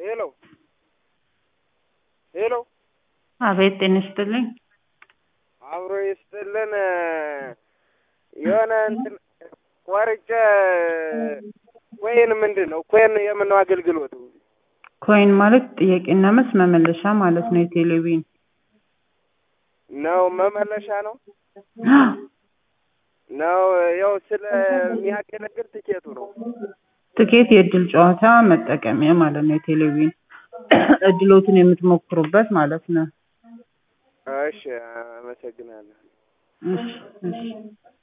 ሄሎ ሄሎ አቤት ጤና ይስጥልኝ። አብሮ ይስጥልን። የሆነ እንትን ቆርጬ ኮይን ምንድን ነው ኮይን የምነው አገልግሎቱ ኮይን ማለት ጥያቄና መልስ መመለሻ ማለት ነው። የቴሌቪዥን ነው መመለሻ ነው ነው ያው ስለሚያገለግል ትኬቱ ነው። ትኬት የእድል ጨዋታ መጠቀሚያ ማለት ነው። የቴሌቪዥን እድሎትን የምትሞክሩበት ማለት ነው። እሺ፣ አመሰግናለሁ። እሺ እሺ